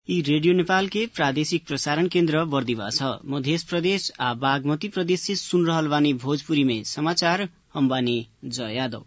यी रेडियो नेपाल के प्रादेशिक प्रसारण केन्द्र बर्दिवा छ मध्य प्रदेश आ बागमती प्रदेश से सुन रहल बानी भोजपुरी में समाचार हम बानी जय यादव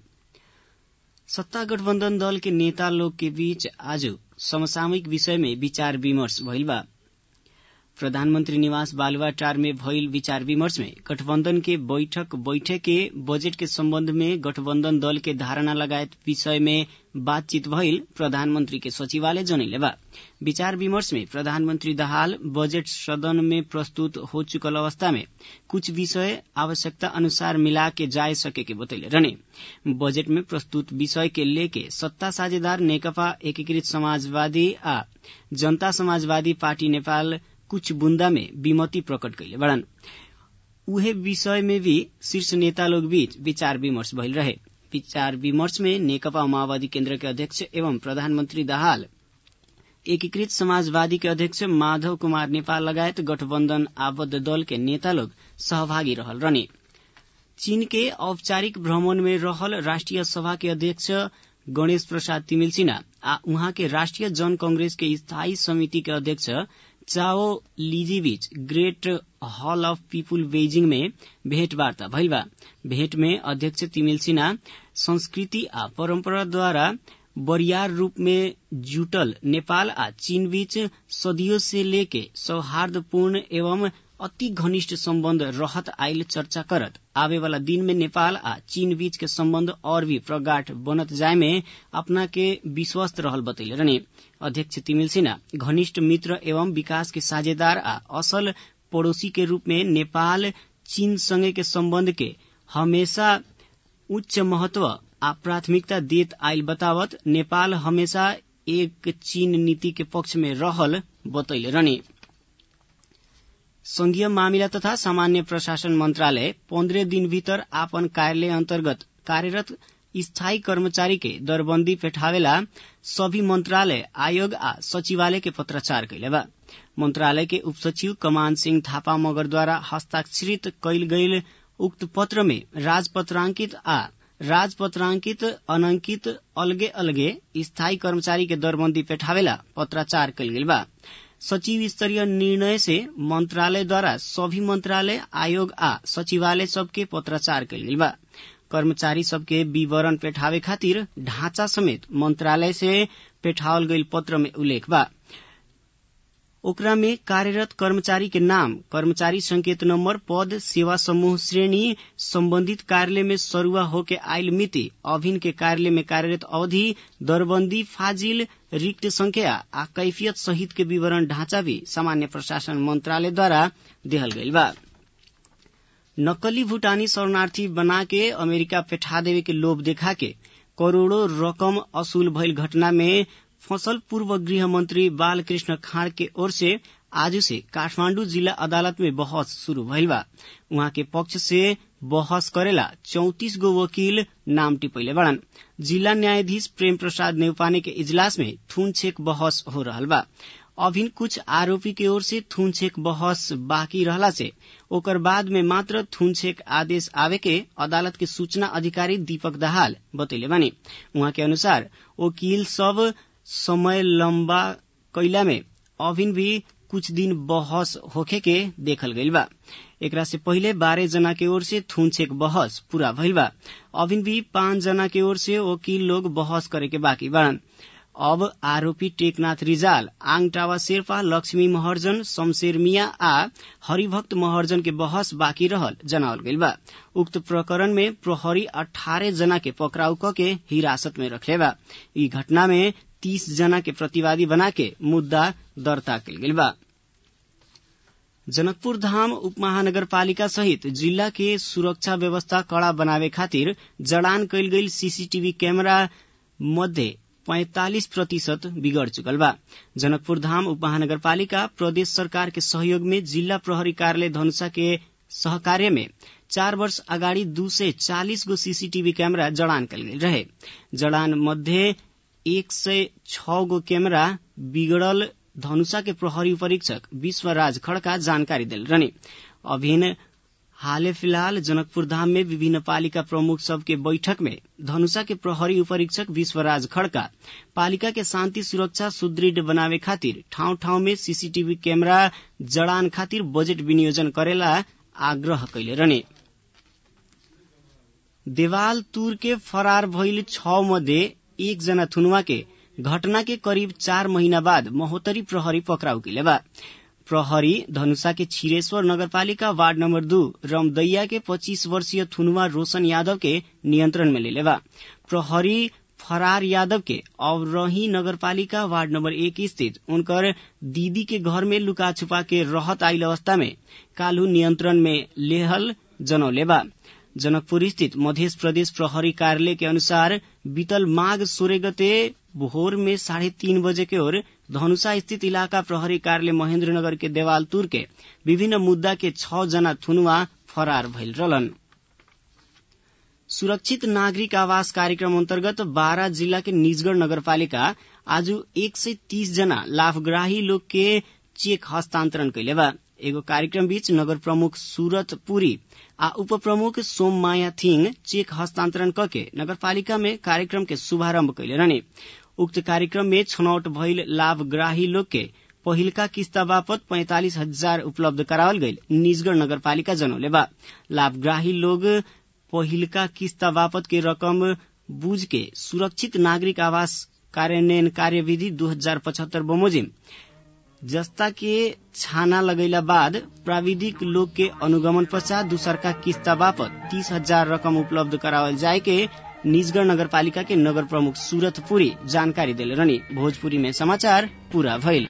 सत्ता गठबन्धन दल के नेता लोग के बीच आज समसामयिक विषय में विचार विमर्श भइल बा प्रधानमंत्री निवास बालुवाटार में भइल विचार विमर्श में गठबन्धन के बैठक बैठे के बजेट के सम्बन्ध में गठबन्धन दल के धारणा लगायत विषय में बातचीत भइल प्रधानमंत्री के सचिवालय जनैले बा विचार विमर्श में प्रधानमंत्री दाहाल बजेट सदन में प्रस्तुत हो चुकल अवस्था में कुछ विषय आवश्यकता अनुसार मिला के जाय सके के बतैले रहने बजेट में प्रस्तुत विषय के लेके सत्ता साझेदार नेकपा एकीकृत समाजवादी आ जनता समाजवादी पार्टी नेपाल कुछ बुन्दा में विमति प्रकट कैले बड़न उहे विषय में भी शीर्ष नेता लोग बीच विचार विमर्श भइल रहे विचार विमर्श में नेकपा माओवादी केन्द्र के अध्यक्ष एवं प्रधानमंत्री दाहाल एकीकृत समाजवादी के अध्यक्ष माधव कुमार नेपाल लगायत गठबन्धन आबद्ध दल के नेता लोग सहभागी रहल रहने चीन के औपचारिक भ्रमण में रहल राष्ट्रिय सभा के अध्यक्ष गणेश प्रसाद तिमिल सिन्हा आ उहाँ के राष्ट्रिय जन कांग्रेस के स्थायी समिति के अध्यक्ष चाओ लीजी बीच Great Hall of People Beijing में भेटवार्ता भइल बा भेट में अध्यक्ष तिमिल सिन्हा संस्कृति आ परम्पराद्वारा बरियार रूप में जुटल नेपाल आ चीन बीच सदियों से लेके सौहार्दपूर्ण एवं अति घनिष्ठ सम्बन्ध रहत आयल चर्चा करत आवे वाला दिन में नेपाल आ चीन बीच के सम्बन्ध और भी प्रगाढ़ बनत जाय में अपना के विश्वस्त रहल बतैले रहने अध्यक्ष तिमिल सिन्हा घनिष्ठ मित्र एवं विकास के साझेदार आ असल पड़ोसी के रूप में नेपाल चीन संगे के सम्बन्ध के हमेशा उच्च महत्व आ प्राथमिकता देत आयल बतावत नेपाल हमेशा एक चीन नीति के पक्ष में रहल बतैले रहने संघीय मामिला तथा सामान्य प्रशासन मंत्रालय पन्द्रह दिन भीतर आपन कार्यालय अन्तर्गत कार्यरत स्थायी कर्मचारी के दरबन्दी पेठावेला सभी मंत्रालय आयोग आ सचिवालय के पत्राचार कैले बा मंत्रालय के उपसचिव कमान सिंह थापा मगरद्वारा हस्ताक्षरित कैल गईल उक्त पत्र में राजपत्रांकित आ राजपत्रांकित अनंकित अलगे अलगे स्थायी कर्मचारी के दरबन्दी पेठावेला पत्राचार कैल गेल बा सचिव स्तरीय निर्णय से मंत्रालय द्वारा सभी मंत्रालय आयोग आ सचिवालय सबके पत्राचार कैल गेल बा कर्मचारी सबके विवरण पेठावे खातिर ढांचा समेत मंत्रालय से पेठावल गईल पत्र में उल्लेख बा ओकरा में कार्यरत कर्मचारी के नाम कर्मचारी संकेत नंबर पद सेवा समूह श्रेणी संबंधित कार्यालय में सरुआ होके आयल मिति अभिन के कार्यालय में कार्यरत अवधि दरबंदी फाजिल रिक्त संख्या आ कैफियत सहित के विवरण ढांचा भी सामान्य प्रशासन मंत्रालय द्वारा देहल गईल बा नकली भूटानी शरणार्थी बना के अमेरिका पेठा देवे के लोभ देखा के करोड़ों रकम असूल भइल घटना में फसल पूर्व गृह मंत्री बालकृष्ण खाँड के ओर से आज से काठमांडू जिला अदालत में बहस शुरू भइल बा उहाँ के पक्ष से बहस करेला चौतीस गो वकील नाम टिपैले बड़न जिला न्यायाधीश प्रेम प्रसाद नेउपाने के इजलास में थुनछेक बहस हो रहल बा अभिन कुछ आरोपी के ओर से थुनछेक बहस बाकी रहला से ओकर बाद में मात्र थुनछेक आदेश आवे के अदालत के सूचना अधिकारी दीपक दाहाल बतैले बानी उहाँ के अनुसार वकील सब समय लम्बा कैला में अभिन भी कुछ दिन बहस होखे के देखल गईल बा एकरा से पहिले बारह जना के ओर से थुनछेक बहस पूरा भइल बा अभिन भी पांच जना के ओर से वकील लोग बहस करे के बाकी बाड़न अब आरोपी टेकनाथ रिजाल आङटावा शेर्पा लक्ष्मी महर्जन शमशेर मिया आ हरिभक्त महर्जन के बहस बाँकी रहल जनावल गईल बा उक्त प्रकरण में प्रहरी अठारह जना के पकड़ाउ क के हिरासत में रखले बा ई घटना में तीस जना के प्रतिवादी बना के मुद्दा दर्ता कल गेल बा जनकपुर धाम उपमहानगरपालिका सहित जिला के सुरक्षा व्यवस्था कड़ा बनावे खातिर जड़ान कैल गईल सीसीटीवी कैमरा मध्ये पैंतालिस प्रतिशत बिगड़ चुकल बा जनकपुर धाम उपमहानगरपालिका प्रदेश सरकार के सहयोग में जिला प्रहरी कार्यालय धनुषा के सहकार्य में चार वर्ष अगाडि दू सय चालिस गो सीसीटीवी कैमरा जड़ान कल गेल रहे जड़ान मध्ये एक सय छ गो कैमरा बिगड़ल धनुषा के प्रहरी परीक्षक विश्वराज खड़का जानकारी दिल रहने अभिन हाले फिलहाल जनकपुर धाम में विभिन्न पालिका प्रमुख सबके बैठक में धनुषा के प्रहरी उपरीक्षक विश्वराज खड़का पालिका के शान्ति सुरक्षा सुदृढ़ बनावे खातिर ठाउँ ठाउँ में सीसीटीवी कैमरा जड़ान खातिर बजेट विनियोजन करेला आग्रह कैले रहने देवाल तुर के फरार भइल छ मध्ये एकजना थुनुवा के घटना के करीब चार महीना बाद महोत्तरी प्रहरी पकड़ाउ कैले बा प्रहरी धनुषा के छिरेश्वर नगरपालिका वार्ड नंबर दू रमदैया के 25 वर्षीय थुनुवा रोशन यादव के नियंत्रण में ले बा प्रहरी फरार यादव के अवरही नगरपालिका वार्ड नंबर एक स्थित उनकर दीदी के घर में लुका छुपा के रहत आइल अवस्था में कालू नियंत्रण में लेहल जनौले बा जनकपुर स्थित मध्य प्रदेश प्रहरी कार्यालय के अनुसार बीतल माघ सोलह गते भोर में साढ़े तीन बजे के ओर धनुषा स्थित इलाका प्रहरी कार्यालय महेन्द्रनगर के देवाल तुर के विभिन्न मुद्दा के छ जना थुनुवा फरार भइल रहलन सुरक्षित नागरिक आवास कार्यक्रम अन्तर्गत बारा जिल्ला के निजगढ़ नगरपालिका आज एक सय तीस जना लाभग्राही लोग के चेक हस्तान्तरण कैले बा एगो कार्यक्रम बीच नगर प्रमुख सूरत पुरी आ उप प्रमुख सोम माया थिङ चेक हस्तान्तरण कके नगरपालिका में कार्यक्रम के शुभारम्भ कैले रहने उक्त कार्यक्रम में छनौट भइल लाभग्राही लोग के पहिलका किस्ता बापत पैंतालिस हजार उपलब्ध करावल गईल निजगढ़ नगरपालिका जनौले बा लाभग्राही लोग पहिलका किस्ता बापत के रकम बुझ के सुरक्षित नागरिक आवास कार्यान्वयन कार्यविधि दू हजार पचहत्तर बमोजिम जस्ता के छाना लगैला बाद प्राविधिक लोग के अनुगमन पश्चात दूसरका किस्ता बापत तीस हजार रकम उपलब्ध करावल जाए के निजगढ़ नगरपालिका के नगर प्रमुख सूरत पुरी जानकारी दिले रहनी भोजपुरी में समाचार पूरा भइल